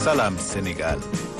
Salam Sénégal.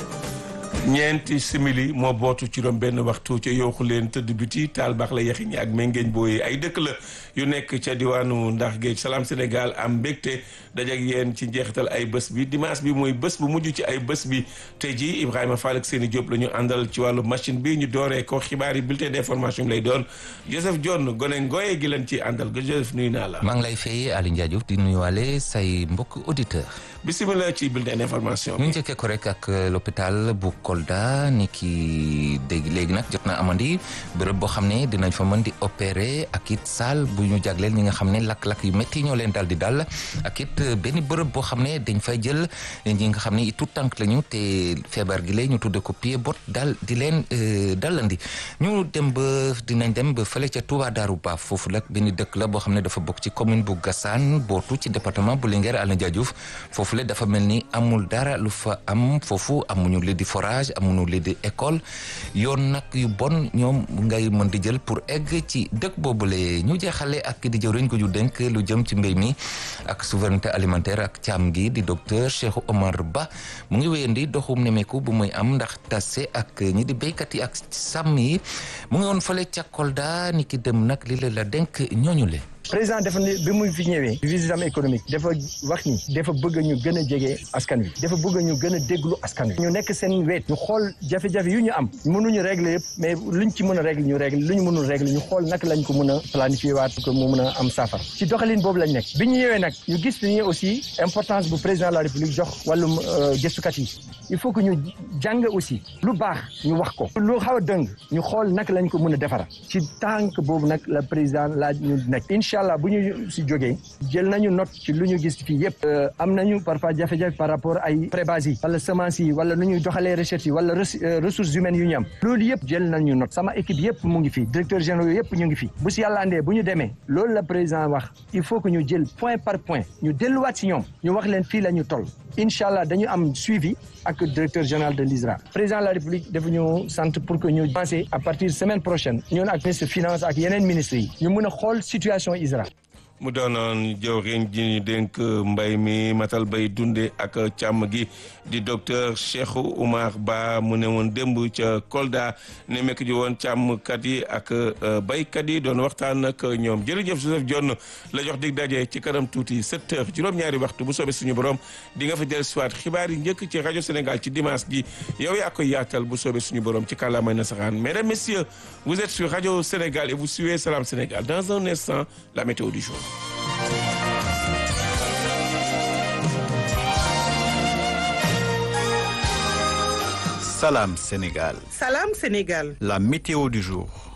ñeenti simili moo bootu ci doom benn waxtu ca yooxu leen tëdd biti taal baax la yaxi ñi ak méngeeñ booyee ay dëkk la yu nekk ca diwaanu ndax géej salaam Sénégal am mbégte dajak yéen ci njeexital ay bés bi dimanche bi mooy bés bu mujj ci ay bés bi tey jii Ibrahima Fall ak Seni Diop la ñu àndal ci wàllu machine bi ñu dooree ko xibaar yi bulletin d'information lay doon Joseph John gone ngooye gi leen ci àndal ga Joseph nuyu naa la. maa ngi lay fay Aliou Ndiaye Diouf di nuyuwaale say mbokk auditeur bisimilah ci bulletin d'information ñu njëkkee ko rek ak l'hôpital bu Kolda ni ki dégg léegi nag jot na amandi bërëb boo xam ne dinañ fa mën di opérer ak it salle bu ñu jagleel ñi nga xam ne lakk-lakk yu métti ñoo leen dal di dal ak it benn bërëb boo xam ne dañ fay jël ñi nga xam ne tout tànk lañu te feebar gi lay ñu tudde ko pied bot dal di leen dalandi ñu dem ba dinañ dem ba fële ca Touba Darou Ba foofu la benn dëkk la boo xam ne dafa bokk ci commune bu Gassane bootu ci département bu Linguère Aliou Ndiaye Diouf foofu dafa mel ni amul dara lu fa am foofu amuñu li di forage amuñu li di école yoon nag yu bon ñoom ngay mën di jël pour egg ci dëkk boobule ñu jeexale ak di jëwriñ ko ju dénk lu jëm ci mbéy mi ak souveraineté alimentaire ak càmm gi di docteur Cheikh Omar Ba mu ngi wéyandi doxum nemeeku bu muy am ndax tase ak ñi di béykat yi ak sàmm yi mu ngi woon fële ca Kolda ni ki dem nag li la la dénk ñooñu le président dafa ne bi muy fi ñëwee visitam économique dafa wax ni dafa bëgg ñu gën a jege askan wi dafa bëgg ñu gën a déglu askan wi ñu nekk seen weet ñu xool jafe-jafe yu ñu am mënuñu régler yëpp mais luñ ci mën a régler ñu régler lu ñu mënul régler ñu xool naka lañ ko mën a planifier waat ko mu mën a am saafara ci doxalin boobu lañ nekk bi ñu ñëwee nag ñu gis ni aussi importance bu président de la république jox wàllum gëstukat yi il faut que ñu jàng aussi lu baax ñu wax ko lu xaw a dëng ñu xool naka lañ ko mën a defara ci tànk boobu nag la président laaj ñu nekk incha allah bu ñu si jógee jël nañu note ci lu ñu gis fii yëpp am nañu parfois jafe-jafe par rapport ay prébases yi wala semences yi wala nu ñuy doxalee recherche yi wala ressources humaines yu ñu am loolu yëpp jël nañu note sama équipe yëpp mu ngi fi directeur généraux yëpp ñu ngi fi bu si yàlla andee bu ñu demee loolu la président wax il faut que ñu jël point par point ñu delluwaat si ñoom ñu wax leen fii la ñu toll incha allah dañu am suivi ak directeur général de l'ISRA président de la république dafa ñu sant pour que ñu penser à partir semaine prochaine ñun ak ministre finance ak yeneen ministres yi ñu mën a xool situation ISRA mu doonoon jëwriñ ji ñu dénk mbay mi matal bay dunde ak càmm gi di docteur Cheikh Oumar Ba mu ne woon démb ca Kolda ne mekk ji woon càmmkat yi ak baykat yi doon waxtaan ak ñoom jërëjëf Joseph Dione la jox dig daje ci kanam tuuti 7 heures juróom-ñaari waxtu bu soobee suñu borom di nga fa del soit xibaar yi njëkk ci rajo Sénégal ci dimanche gi yow yaa koy yaatal bu soobee suñu borom ci kàllaamay nasaraan mesdames messieurs vous êtes sur rajo Sénégal et vous suivez Salam Sénégal dans un instant la météo du jour Salam Sénégal. Salam Sénégal. La météo du jour.